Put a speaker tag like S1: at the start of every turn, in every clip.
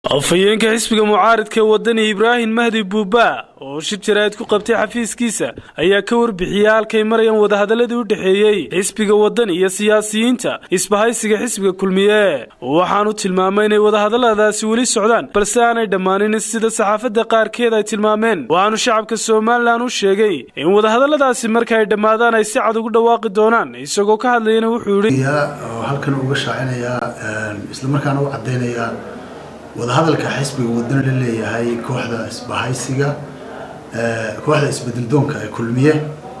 S1: afhayeenka xisbiga mucaaridka wadani ibraahim mahdi buuba oo shir jaraa'id ku qabtay xafiiskiisa ayaa ka warbixiyey halkay marayaan wadahadaladii u dhexeeyey xisbiga wadani iyo siyaasiyiinta isbahaysiga xisbiga kulmiye waxaanu tilmaamay inay wadahadaladaasi weli socdaan balse aanay dhammaanin sida saxaafadda qaarkeed ay tilmaameen waxaanu shacabka somalilan u sheegay in wadahadaladaasi marka ay dhammaadaan ay si cad ugu dhawaaqi doonaan isagoo ka hadlayana wuxuu yidhi
S2: halkan uga shaacinayaa islamarkaana u caddaynayaa wadahadalka xisbiga wadani la leeyahay kooxda isbahaysiga kooxda isbedeldoonka ee kulmiye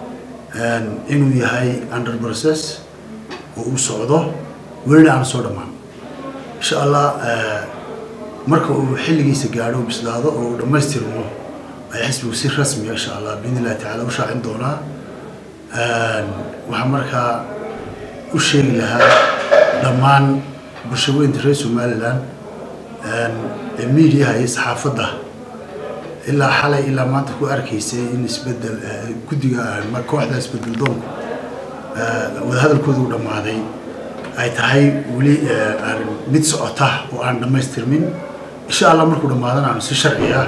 S2: inuu yahay under process oo uu socdo welina aan soo dhammaan insha allah marka uu xilligiisa gaadho u bislaado oo uu dhammaystirmo ay xisbigu si rasmiya insha allah biidn illahi tacala u shaacin doonaa waxaa markaa u sheegi lahaa dhammaan bulshaweynta reer somalilan mediaha iyo saxaafadda ilaa xalay ilaa maanta ku arkaysay in isbedel guddiga kooxda isbedel doonku wadahadalkooda u dhammaaday ay tahay weli mid socota oo aan dhammaystirmin insha allah markuu dhammaadana aanu si sharci ah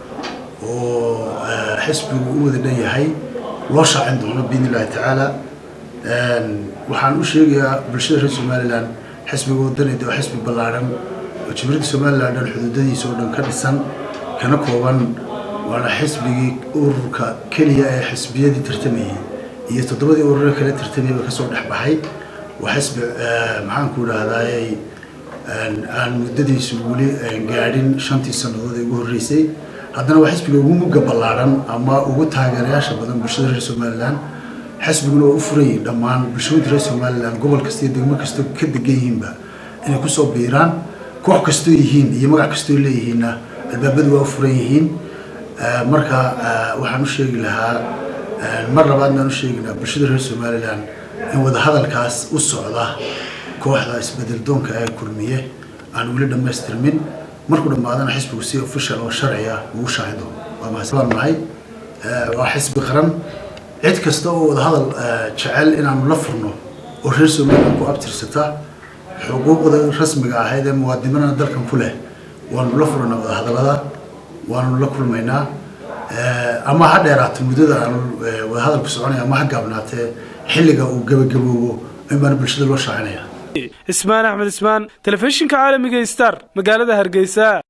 S2: oo xisbigu u wada dhan yahay loo shaacin doono biidn illahi tacaala waxaan u sheegayaa bulshada reer somalilan xisbiga wadanid oo xisbi ballaadhan oo jimhuriyadda somalilan dhan xuduudadiisa oo dhan ka dhisan kana kooban waana xisbigii ururka keliya ee xisbiyadii tartamayay iyo toddobadii urure kale tartamayaba kasoo dhex baxay waa xisbi maxaanku idhahdayy aan muddadiisu weli gaadhin shantii sannadood ee ugu horreysay haddana waa xisbiga ugu mugga ballaadhan ama ugu taageerayaasha badan bulshada reer somalilan xisbiguna waa u furayay dhammaan bulshooyinka reer somalilan gobol kasta iyo degmo kastoo ka degan yihiinba inay kusoo biiraan koox kastoo yihiin iyo magac kastoo leeyihiinna albaabadu waa u furan yihiin marka waxaan u sheegi lahaa mar labaadna aan u sheeginaa bulshada reer somalilan in wadahadalkaas u socda kooxda isbedel doonka ee kulmiye aan weli dhammaystirmin markuu dhammaadana xisbigu si official oo sharciya ugu shaacin doono waa mahadsan nahay waa xisbi qaran cid kasta oo wadahadal jecel inaanu la furno oo reer somalilan ku abtirsata xuquuqda rasmiga ahayd ee muwaadinimana dalkan ku leh waanu la furanaa wadahadalada waanu la kulmaynaa ama ha dheeraato muddada aanu wadahadalku soconaya ama ha gaabnaatee xilliga uu gebagaboobo in baana bulshada loo shaacinaya
S1: ismaan axmed ismaan telefishinka caalamiga star magaalada hargeysa